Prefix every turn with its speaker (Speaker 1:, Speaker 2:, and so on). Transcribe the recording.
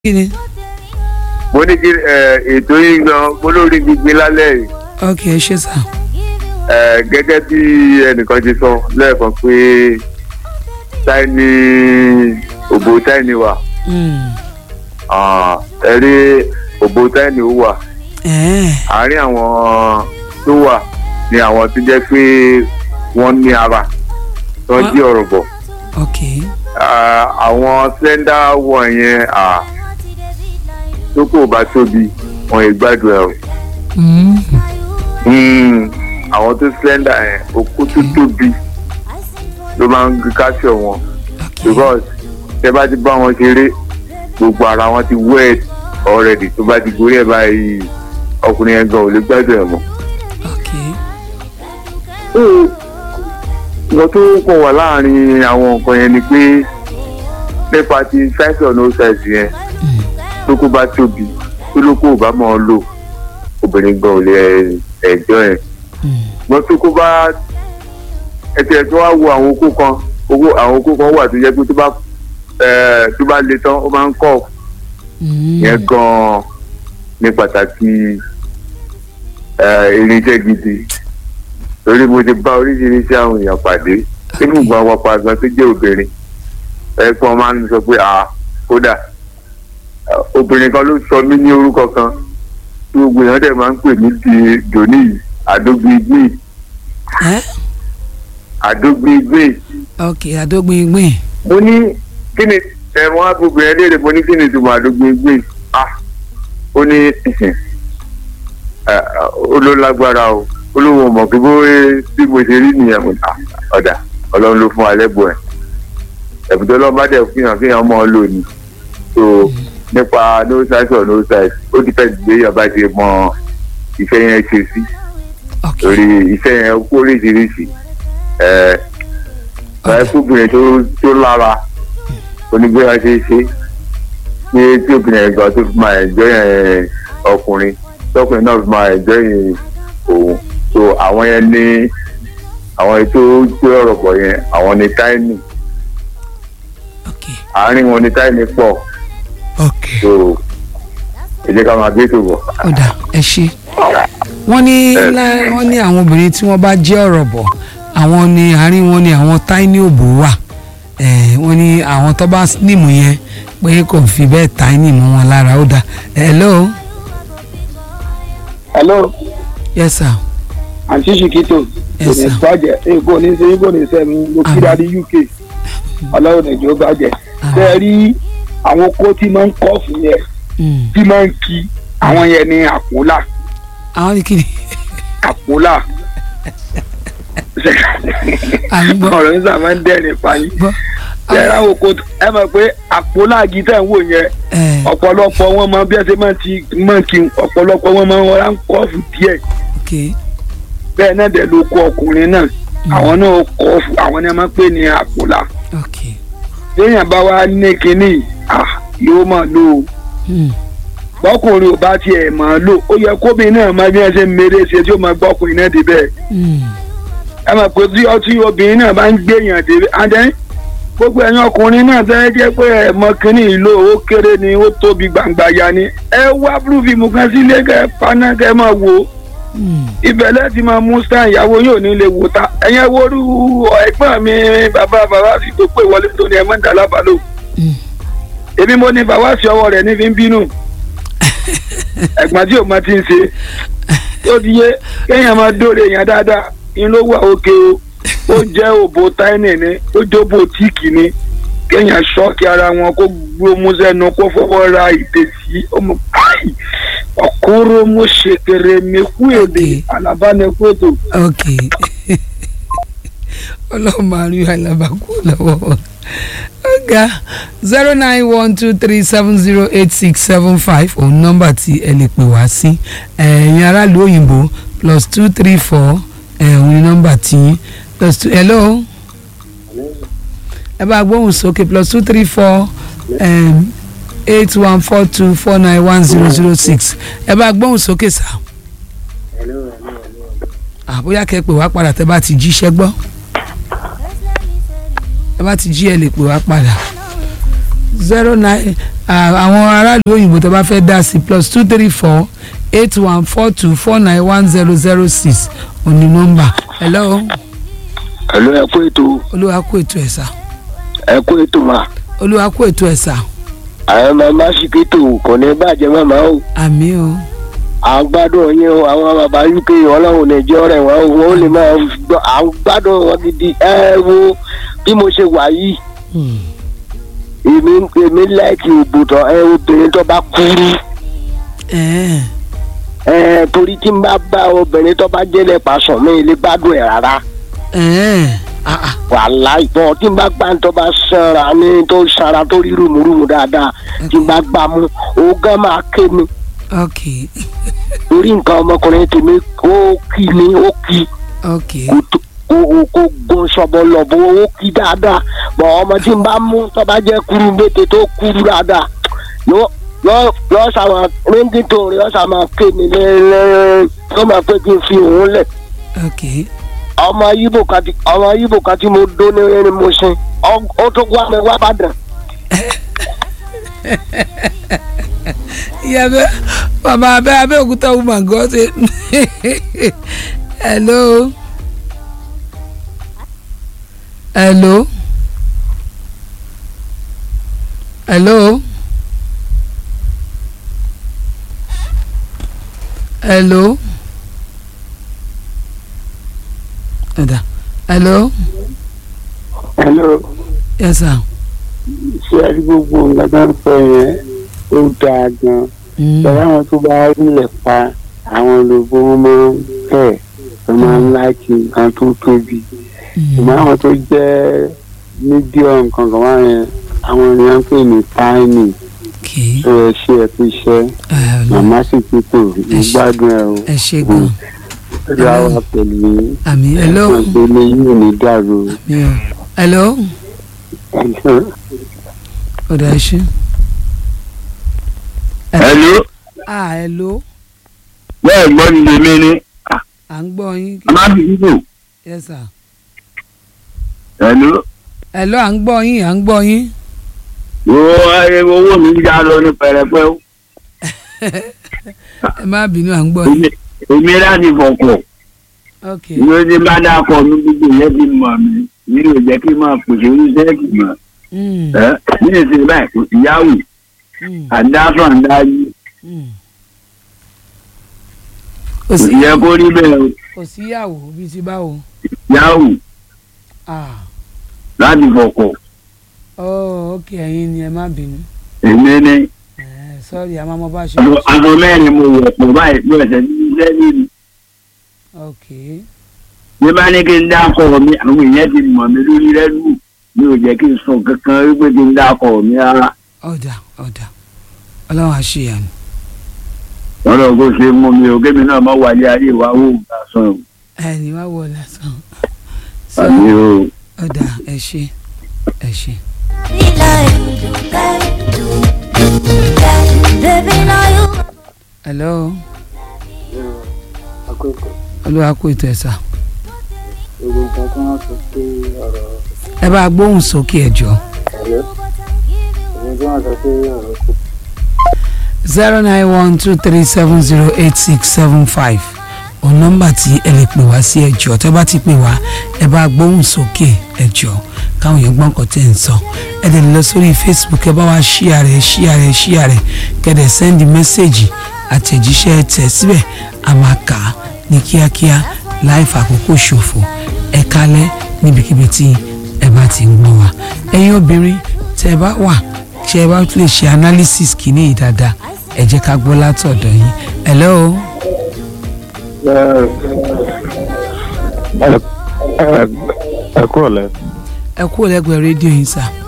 Speaker 1: kí ni.
Speaker 2: mo ní kí ẹ, ètò yìí gan mo lórí gbígbé lálẹ́ yìí
Speaker 1: ok ẹ ṣe sà.
Speaker 2: ẹ, gẹ́gẹ́ bí ẹnìkan ti sọ lẹ́ẹ̀kan pé táìní òbò táìní wà
Speaker 1: Mm.
Speaker 2: Ah, ẹ rí òbò táìní ó wà
Speaker 1: ẹ̀ẹ́
Speaker 2: àárín àwọn tó wà ni àwọn tó jẹ́ pé wọ́n ní ara tó ń jí ọ̀rọ̀ bọ̀
Speaker 1: ok
Speaker 2: Ah, àwọn slender wọ̀nyẹn ah, tó kò bá tóbi wọn ì gbádùn ẹ̀ o.
Speaker 1: Mm.
Speaker 2: Mm, àwọn tó slender yẹn okó tó tóbi ló máa ń káṣọ wọn
Speaker 1: ok
Speaker 2: because tẹ bá ti bá wọn ṣeré gbogbo ara wọn ti wet already tó bá ti gorí ẹ̀ báyìí ọkùnrin yẹn gan ò lè gbádùn ẹ̀ mọ́.
Speaker 1: ok
Speaker 2: nǹkan tó kàn wà láàrin àwọn nǹkan yẹn ni pé nípa ti size or no size yẹn
Speaker 1: Mm.
Speaker 2: tó kó bá tóbi tó ló kó ò bá mọ̀ ọ́ lò obìnrin gan ò lè ẹ̀jọ́ ẹ̀
Speaker 1: Mm.
Speaker 2: wọ́n tó kó bá ẹtì tó wá wo àwọn okó kan owó àwọn okó kan wà tó yẹ pé tó bá ẹ, tó bá le tán ó máa ń kọ́
Speaker 1: Mm.
Speaker 2: yẹn gan-an ní pàtàkì ẹ, irinṣẹ́ gidi torí mo ti bá oríṣiríṣi àwọn èèyàn pàdé nínú ìgbà wọn pa gan tó jẹ́ obìnrin ẹ kí wọ́n máa ń sọ pé à kódà ẹ, obìnrin kan ló sọ mí ní orúkọ kan tí gbogbo èèyàn dẹ̀ máa ń pè mí di dòní yìí àdógbìgbì
Speaker 1: ẹ́
Speaker 2: àdógbìgbì
Speaker 1: ok àdógbìngbìn.
Speaker 2: mo ní kí ni ẹ̀wọ̀n agbègbè ẹ̀ léèrè mo ní kí ni ìtumọ̀ àdógbìgbì ah ó ní ẹ, ó ló lágbára o ó ló wọ mọ̀ kí bó bí mo ṣe rí nìyẹn mo ní ah, ọ̀dà ọlọ́run ló fún wa lẹ́bùn ẹ̀ ẹ̀bùn tó lọ́ọ́ bá dẹ̀ fi hàn kéèyàn mọ́ ọ lò ní so nípa no size or no size ó ti fẹ́ gbé yàrá ṣe mọ iṣẹ́ yẹn ṣe sí
Speaker 1: ok
Speaker 2: torí iṣẹ́ yẹn kó oríṣiríṣi ẹ̀ ẹ̀ kóbìnrin tó tó lára onígbéra ṣe é ṣe ní tí obìnrin ẹ̀gbọ́n tó fi máa ẹ̀jọ́ yẹn ọkùnrin tọkùnrin náà fi máa ẹ̀jọ́ yẹn òun so àwọn yẹn ní àwọn ètò gbé ọ̀rọ̀ pọ̀ yẹn àwọn ní táìmì
Speaker 1: ok
Speaker 2: àárín wọn ní táìmì pọ̀
Speaker 1: ok
Speaker 2: so ẹ jẹ́ ká máa gbé tó bọ̀.
Speaker 1: ọ̀dà ẹ ṣe. wọ́n ní lá- wọ́n ní àwọn obìnrin tí wọ́n bá jẹ́ ọ̀rọ̀ bọ̀ àwọn ní àárín wọn ní àwọn táìní òbò wà Eh, wọ́n ní àwọn tó bá nímù yẹn pé kò fi bẹ́ẹ̀ táìní mọ́ wọn lára ó dà hello
Speaker 3: hello
Speaker 1: yes sir
Speaker 3: àǹtí ṣìkìtò kò
Speaker 1: Yes,
Speaker 3: ní
Speaker 1: sir.
Speaker 3: bàjẹ́ èkó ní ṣe kò ní sẹ́mi mo kí
Speaker 1: Àmín.
Speaker 3: dáadé uk ọlọ́run nàìjíríà bàjẹ́
Speaker 1: Àmín.
Speaker 3: ṣe é rí àwọn kó tí máa ń kọ́ fún yẹn
Speaker 1: Mm.
Speaker 3: tí máa ń kí àwọn yẹn ní àpòlà
Speaker 1: àwọn ní kíni
Speaker 3: àpòlà
Speaker 1: à ń gbọ́
Speaker 3: ọ̀rọ̀ nígbà máa ń dẹ́rìn fàyín
Speaker 1: gbọ́
Speaker 3: ṣe é ráwọ̀ kó ẹ mọ̀ pé àpòlà gíta ń wò yẹn
Speaker 1: Eh,
Speaker 3: ọ̀pọ̀lọpọ̀ wọn máa bí ẹ ṣe máa ti máa kí ọ̀pọ̀lọpọ̀ wọn máa ń wọ́n ń kọ́ fún díẹ̀
Speaker 1: ok
Speaker 3: bẹ́ẹ̀ náà dẹ̀ ló kó ọkùnrin náà àwọn náà kọ́ fún àwọn náà máa ń pè ní àpòlà
Speaker 1: ok
Speaker 3: téèyàn bá wá ní kinní ah yóò máa lò ó
Speaker 1: Mm.
Speaker 3: bọ́kùnrin ò bá tiẹ̀ máa lò ó yẹ kóbìnrin náà máa bí wọ́n ṣe ń mèrè ṣe tí ó máa gbọ́kùnrin náà débẹ̀
Speaker 1: Mm.
Speaker 3: ẹ mọ̀ pé tí ọtí obìnrin náà bá ń gbéyàn débẹ̀ adẹ́ gbogbo ẹ̀yin ọkùnrin náà tẹ́ jẹ́ pé ẹ̀ mọ kinní ìlò ó kéré ni ó tóbi gbàǹgbà ya ni ẹ wá búrúfìmù kan sílé kẹ paná kẹ máa wò ó
Speaker 1: Mm.
Speaker 3: ibẹ̀ lẹ́ẹ̀tì máa mú stan ìyàwó yóò ní lè wò ta ẹ̀yẹn worú ẹ̀gbọ́n mi bàbá bàbá sì tó pé wọlé tó ní ẹ̀ mọ́ ń dà lábàlò
Speaker 1: Mm.
Speaker 3: èmi mo ní bàbá sí ọwọ́ rẹ̀ ní fi ń bínú ẹ̀gbọ́n tí o máa ti ń ṣe tó di yé kéèyàn máa dóore èèyàn dáadáa inú ló wà òkè o ó jẹ́ òbò táìnì ni ó jẹ́ òbò tíìkì ni kéèyàn ṣọ́ọ̀kì ara wọn kó gbómú sẹ́nu kó fọwọ́ ra ìdèsí ọmọ káì ọ̀kúrò mo ṣèkèrè mi kú èdè
Speaker 1: Okay.
Speaker 3: alábánekótó
Speaker 1: ok ọlọ́run máa rí alábàákú lọ́wọ́ ọ̀gá zero nine one two three seven zero eight six seven five òun nọ́mbà tí ẹ lè pè wá sí ẹ̀yin aráàlú òyìnbó plus two three four òun ni nọ́mbà tí plus two hello ẹ bá gbóhùn sókè plus two three four eight one four two four nine one zero zero six ẹ bá gbóhùn sókè sá àbóyá kẹ́ pè wá padà tẹ́ bá ti jíṣẹ́ gbọ́ ẹ bá ti jí ẹ lè pè wá padà zero nine àwọn aráàlú òyìnbó tó bá fẹ́ dá sí plus two three four eight one four two four nine one zero zero six òní nọ́mbà hello
Speaker 3: ẹ̀lú ẹ kú ètò
Speaker 1: olúwa kú ètò ẹ̀ sà
Speaker 3: ẹ kú ètò mà
Speaker 1: olúwa kú ètò ẹ̀ sà
Speaker 3: àwọn màmá ṣìkìtò kò ní bàjẹ́ màmá o
Speaker 1: àmì o
Speaker 3: à ń gbádùn yín o àwọn bàbá uk ọlọ́run ní ìjọ rẹ̀ wọ́n o wọ́n lè máa gbọ́ à ń gbádùn wọn gidi ẹ wo bí mo ṣe wà yìí
Speaker 1: Hmm.
Speaker 3: èmi èmi láìkì òbòtọ̀ ẹ obìnrin tó bá kúrú
Speaker 1: ẹ̀ẹ́
Speaker 3: ẹ torí tí n bá bá obìnrin tó bá jẹ́lẹ̀ pàṣọ mi lè gbádùn ẹ̀ rárá
Speaker 1: ẹ̀ẹ́ ah ah
Speaker 3: wàhálà ìbọn tí n bá gbá tó bá sanra ní tó sanra tó rí rùmùrùmù dáadáa tí n bá gbá mú ògán máa ké mi
Speaker 1: ok
Speaker 3: torí nǹkan ọmọkùnrin tèmi ó kì ní ó kì
Speaker 1: ok
Speaker 3: kó tó- kó kó- kó gun sọ̀bọ̀ lọ̀bọ̀ ó kì dáadáa bọ̀ ọmọ tí n bá mú tó bá jẹ́ kúrú mbété tó kúrú dáadáa yóò yóò yóò sàmà ríngìtò rẹ̀ yóò sàmà ké mi lẹ́ẹ̀lẹ́ yóò máa pé kí n fi òun lẹ̀
Speaker 1: ok
Speaker 3: ọmọ yíbò kan tí ọmọ yíbò kan tí mo dó ní ẹni mo sin ọ- ó tó wá mi wá bàdàn.
Speaker 1: ìyá bẹ bàbá abẹ abẹ́òkúta woman gan ṣe hello hello hello hello ẹ̀dá hello
Speaker 4: hello
Speaker 1: yes sir.
Speaker 4: ṣé ẹ rí gbogbo nǹkan tó ń sọ yẹn ó dáa gan
Speaker 1: Mm.
Speaker 4: pẹ̀lú àwọn tó bá rílẹ̀ pa àwọn olùgbò wọn máa ń fẹ̀ wọ́n máa ń láìkì nǹkan tó tóbi ṣùgbọ́n àwọn tó jẹ́ medium kankan wá yẹn àwọn ènìyàn ń pè ní tiny
Speaker 1: okay.
Speaker 4: tó ẹ ṣe ẹ fi ṣẹ́
Speaker 1: ẹ lọ
Speaker 4: màmá sì ti tò ní
Speaker 1: Ẹ ṣé.
Speaker 4: gbádùn ẹ o
Speaker 1: ẹ ṣe gan
Speaker 4: ó yà wá pẹ̀lú yín
Speaker 1: àmì hello
Speaker 4: wọn pé ilé yìí ò ní dàrú
Speaker 1: mi ò hello ọ̀dà ẹ ṣe.
Speaker 2: hello
Speaker 1: ah hello
Speaker 2: bẹ́ẹ̀ gbọ́ ni lèmi ni
Speaker 1: à ń gbọ́ yín
Speaker 2: amábìyíbò
Speaker 1: yes sir.
Speaker 2: hello
Speaker 1: hello à ń gbọ́ yín à ń gbọ́ yín
Speaker 2: wo owó mi já lọ ní pẹrẹpẹ o
Speaker 1: ẹ má bínú à ń gbọ́ yín
Speaker 2: Èmi- èmi láti fọkọ
Speaker 1: ok
Speaker 2: ìwé tí bá dákọ mi gbogbo yẹn ti mọ mi mi ò jẹ́ kí n máa pèsè oníṣẹ́ẹ̀kì mọ́
Speaker 1: Mm,
Speaker 2: ẹ ní ìsìn báyìí kò sí yahoo
Speaker 1: mm,
Speaker 2: àdáfà ńdájú
Speaker 1: mm. kò
Speaker 2: kò
Speaker 1: sí
Speaker 2: yẹ kó rí bẹ́ẹ̀ o
Speaker 1: kò síyàwó bíi ti báwo
Speaker 2: yahoo
Speaker 1: ah
Speaker 2: láti fọkọ
Speaker 1: oh ok ẹ̀yin ni ẹ má bínú
Speaker 2: èmi ní
Speaker 1: Eh, sorry àmọ́ mo bá ṣe
Speaker 2: aṣọ- aṣọ mẹ́rin mo wọ̀ pọ̀ báyìí bí ọ̀sẹ̀ tí iṣẹ́ nínú
Speaker 1: ok
Speaker 2: bí bá ní kí n dákọ̀ mi àwọn èèyàn ti mọ̀ mí lórí rẹ́dù mi ò jẹ́ kí n sọ kankan wípé kí n dákọ̀ mi rárá
Speaker 1: ọ̀dà ọ̀dà ọlọ́run àṣeyàn
Speaker 2: lọ́dọ̀ kó ṣe mú mi ò kémi náà má wálé ayé wa wò ó sàn o
Speaker 1: ẹni wá wọ lásán so
Speaker 2: àmì o.
Speaker 1: ọ̀dà ẹ ṣe ẹ ṣe.
Speaker 5: Baby, now you.
Speaker 1: hello
Speaker 4: àkókò
Speaker 1: olúwa kú ètò ẹ̀ sà
Speaker 4: ogun kan tí wọ́n sọ sí ọ̀rọ̀
Speaker 1: ẹ bá gbóhùn sókè ẹ jọ
Speaker 4: ẹ̀lẹ́ ogun tí wọ́n sọ sí ọ̀rọ̀ kò
Speaker 1: zero nine one two three seven zero eight six seven five òun nọ́mbà tí ẹ lè pè wá sí ẹjọ́ tẹ́ bá ti pè wá ẹ bá gbóhùn sókè ẹjọ́ káwọn èèyàn gbọ́n nǹkan tẹ́ ń sọ ẹ dẹ̀ lọ sórí facebook ẹ bá wá ṣíà rẹ̀ ṣíà rẹ̀ ṣíà rẹ̀ kẹ́dẹ̀ sẹ́ndì mẹ́sẹ̀gì àtẹ̀jíṣẹ́ tẹ̀ síbẹ̀ a máa kà á ní kíákíá láì fàkókò ṣòfò ẹ kálẹ̀ níbikíbi tí ẹ bá ti ń gbọ́ wa ẹ̀yin obìnrin tẹ́ ẹ bá wà ṣe ẹ bá tún lè ṣe analysis kìíní yìí dáadáa ẹ jẹ́ ká gbọ́ látọ̀dọ̀ yín hello
Speaker 4: ẹ kúrò lẹ
Speaker 1: ẹ kúrò lẹ́gbẹ̀ẹ́ rédíò yín sà